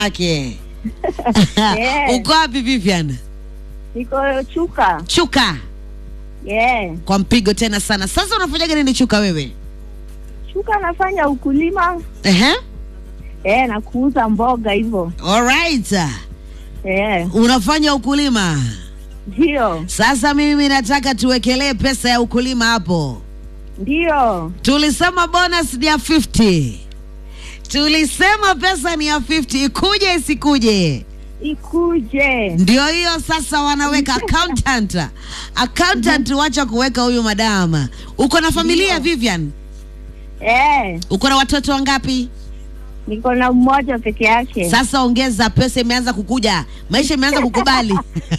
yake Yeah. uko wapi Vivian? Niko Chuka. Chuka Yeah. kwa mpigo tena sana. Sasa unafanyaga nini Chuka wewe? Chuka nafanya ukulima Ehe. eh, na kuuza mboga hivyo Alright. eh, Unafanya ukulima. ndio Sasa mimi nataka tuwekelee pesa ya ukulima hapo. ndio Tulisema bonus ni ya 50. Tulisema pesa ni ya 50, ikuje isikuje. ikuje. Ndio hiyo sasa wanaweka accountant. Accountant wacha kuweka huyu madama. Uko na familia Ndio. Vivian? Eh, Uko na watoto wangapi? niko na mmoja peke yake. Sasa ongeza, pesa imeanza kukuja, maisha imeanza kukubali.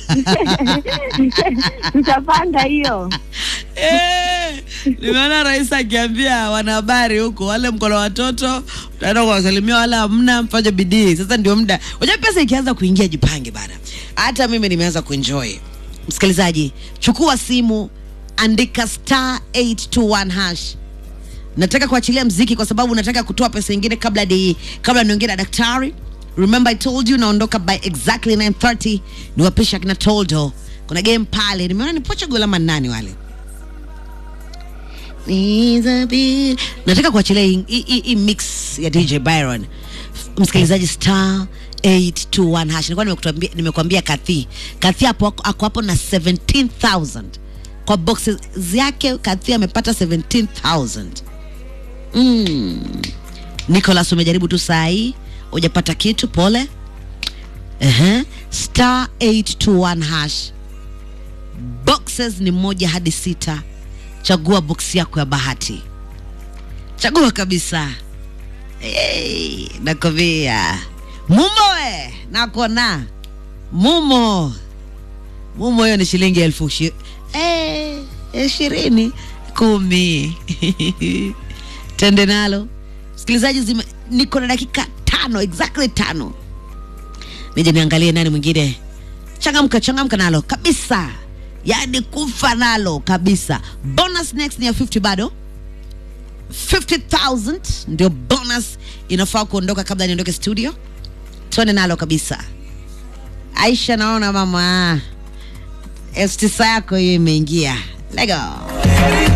Tutapanga hiyo. Eh, nimeona rais akiambia wanahabari huko, wale mko na watoto mtaenda kuwasalimia, wala hamna, mfanye bidii. Sasa ndio muda. Unajua pesa ikianza kuingia, jipange bana. Hata mimi nimeanza kuenjoy. Msikilizaji, chukua simu, andika star 821 hash nataka kuachilia mziki kwa sababu nataka kutoa pesa ingine kabla di, kabla niongee na daktari remember i told you naondoka by exactly 930 niwapisha kina toldo kuna game pale nimeona ni portugal ama nani wale Elizabeth. nataka kuachilia hii- hii hii- hii mix ya dj byron msikilizaji star 821 hash nilikuwa nimekuambia nimekuambia kathi kathi hapo ako ako hapo na 17000 kwa boxes yake kathi amepata 17000 mm. nicholas umejaribu tu saa hii hujapata kitu pole uh-huh. star 821 hash boxes ni moja hadi sita chagua box yako ya bahati chagua kabisa hey, nakwambia mumo we nakona mumo mumo hiyo ni shilingi elfu shi- eh, ishirini kumi tende nalo msikilizaji zime- niko na dakika tano exactly tano nije niangalie nani mwingine changamka changamka nalo kabisa yaani kufa nalo kabisa bonus next ni ya 50 bado 50000 ndio bonus inafaa kuondoka kabla niondoke studio tuone nalo kabisa aisha naona mama elfu tisa yako hiyo imeingia lego